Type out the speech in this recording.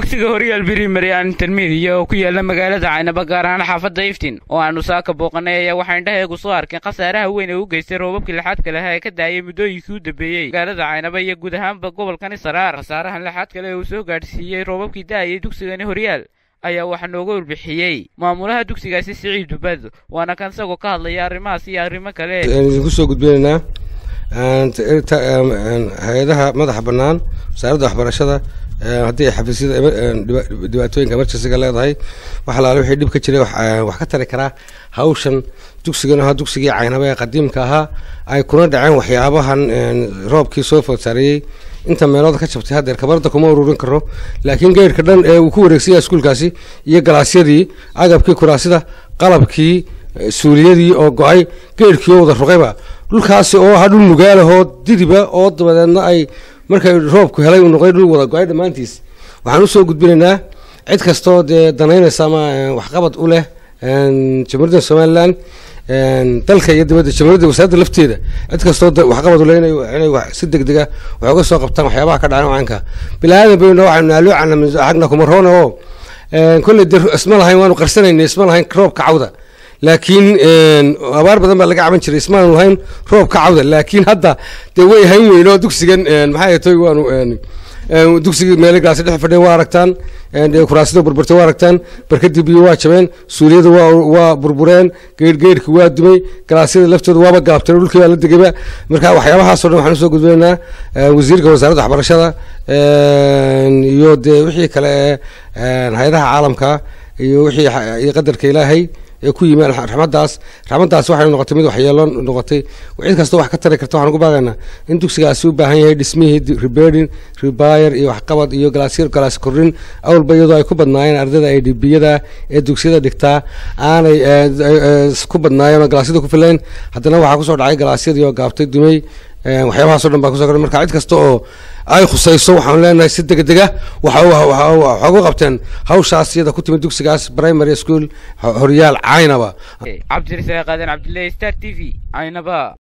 dugsiga horyaal birimary aan intermediya oo ku yaala magaalada caynaba gaar ahaan xaafadda iftin oo aanu saaka booqanay ayaa waxaa indhaheegu soo arkeen khasaaraha weyn ee u geystay roobabkii lixaadka lahaa ee ka daayay muddooyinkii u dambeeyey magaalada caynaba iyo guud ahaanba gobolkani saraar khasaarahan lixaad kale ee uu soo gaadhsiiyey roobabkii da'ayay dugsigani horyaal ayaa waxaa nooga warbixiyey maamulaha dugsigaasi siciid dubad waana kan isagoo ka hadlaya arrimahaas iyo arrimo kale idinku soo gudbinaynaa hay-adaha madaxa bannaan wasaaradda waxbarashada haddii ay xafiisyada dhibaatooyinka emergencyga leedahay wax alaale wixii dhib ka jiray wax ka tari karaa hawshan dugsigan ahaa dugsigii caynaba ee qadiimka ahaa ay kuna dhaceen waxyaabahan roobkii soo food saareeyey inta meelooda ka jabtay haddeer kabarda kuma ururin karo laakiin geyrhka dhan ee uu ku wareegsanya iskuulkaasi iyo galaasyadii agabkii kuraasida qalabkii suuliyadii oo go-ay geyrhkii oo wada ruqayba dhulkaasi oo ahaa dhul nugaalahoo didiba oo dabadeedna ay markay roobku helay uu noqday dhul wada go-ay dhammaantiis waxaan usoo gudbinaynaa cid kastoo dee danaynaysa ama waxqabad u leh jamhuuriyadda somalilan dalka iyo dibadda jamhuuriyadda wasaaradda lafteeda cid kastoo waxqabad ule inay si degdega wax uga soo qabtaan waxyaabaha ka dhacan caynka bilaadan baynu waxaynu naaluucana xagna kuma roona oo kolley de isma lahayn waanu qarsanayna isma lahayn roobka cawda laakiin abaar badan baa laga caban jiray ismaanu lahayn roobka cawda laakiin hadda dee way hayn weyn oo dugsigan maxay toy waanu dugsigii meele gaasi dhex fadhiya waa aragtaan kuraasida burburtay waa aragtaan barkadii biyo waa jabeen suuliyada waa burbureen geyrhgeyrhki waa dumay galaasyada laftooda waaba gaabteen dhulkii baa la degayba marka waxyaabahaasoo dhan waxaan usoo gudbinaynaa wasiirka wasaaradda waxbarashada iyo dee wixii kale ee hay-adaha caalamka iyo wixii iyo qadarka ilaahay ee ku yimi raxmadaas raxmadaas waxay noqotay mid waxyeelo noqotay cid kastoo wax ka tari karta waxaan ugu baaqaynaa in dugsigaasi u baahan yahay dhismihii reberding rebuyer iyo waxqabad iyo galaasyo galaas kordhin awalba iyadoo ay ku badnaayeen ardayda ay dhibiyada ee dugsiyada dhigtaa aanay ku badnaayeen oo galaasyada ku filayn haddana waxaa kusoo dhacay galaasyadii oo gaabtay dumay waxyaabahaasoo dhan baa kuso kordhay marka cid kasta oo ay khusayso waxaanu leenahay si degdega waxaa ugu qabteen hawshaas iyada ku timid dugsigaas primary school horyaal caynaba cabdirasaaq aadan cabdullaahi star t v caynaba